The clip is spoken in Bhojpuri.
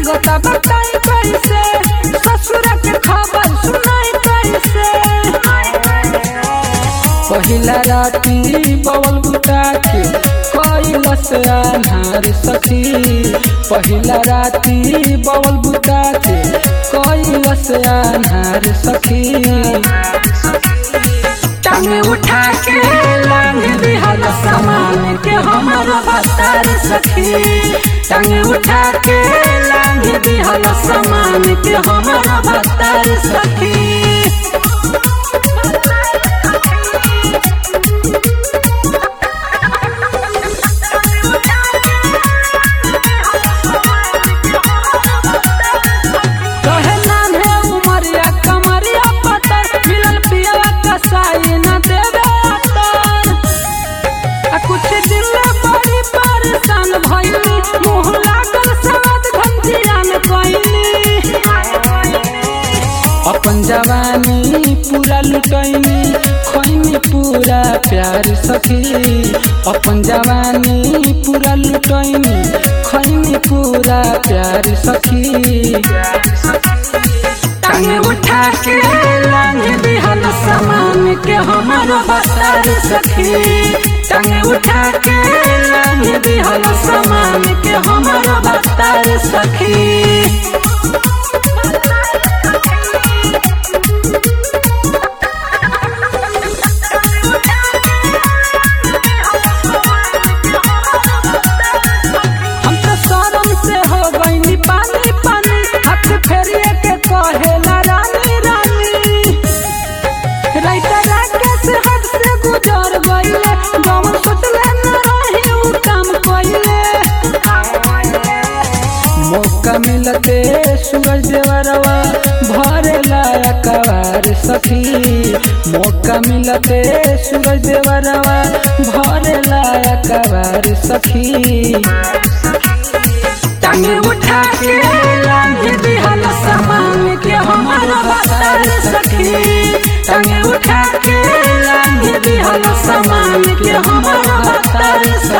लागता बताई कैसे ससुर के खबर सुनाई कैसे पहिला राती बवल बुता के कैलस अन्हार सखी पहिला राती बवल बुता के कैलस अन्हार सखी टांगे उठा के लांग दिहल सामान के हमर बतार सखी टांगे उठा के लांग दिहल सामान के हमर बतार सखी कहे नान्हे उमरिया कमरिया पतर मिलल पिया कसाई न देवे अतर आ कुछ दिन में बड़ी परेशान भइली मुँह लागल सवाद घंटियान कइली अपन जवानी पूरा लुटैनी खैनी पूरा प्यार सखी अपन जवानी पूरा लुटैनी खैनी पूरा प्यार सखी टांगे उठा के लांग दिहल सामान के हमर बतार सखी टांगे उठा के लांग दिहल सामान के हमर बतार सखी हम तो शरम से हो गईनी पानी पानी हाथ फेरिए के कहेला रानी रानी राइता राकेश हद से गुजर गईले जौन सोचले न रही उ काम कइले मौका मिलते सूरज देवरवा भरेला कवार सखी मौका मिलते सूरज देवरवा भरेला कवार सखी टांगे उठा के लांग दिहल सामान के हमर बतार सखी टांगे उठा के लांग दिहल सामान के हमर बतार सखी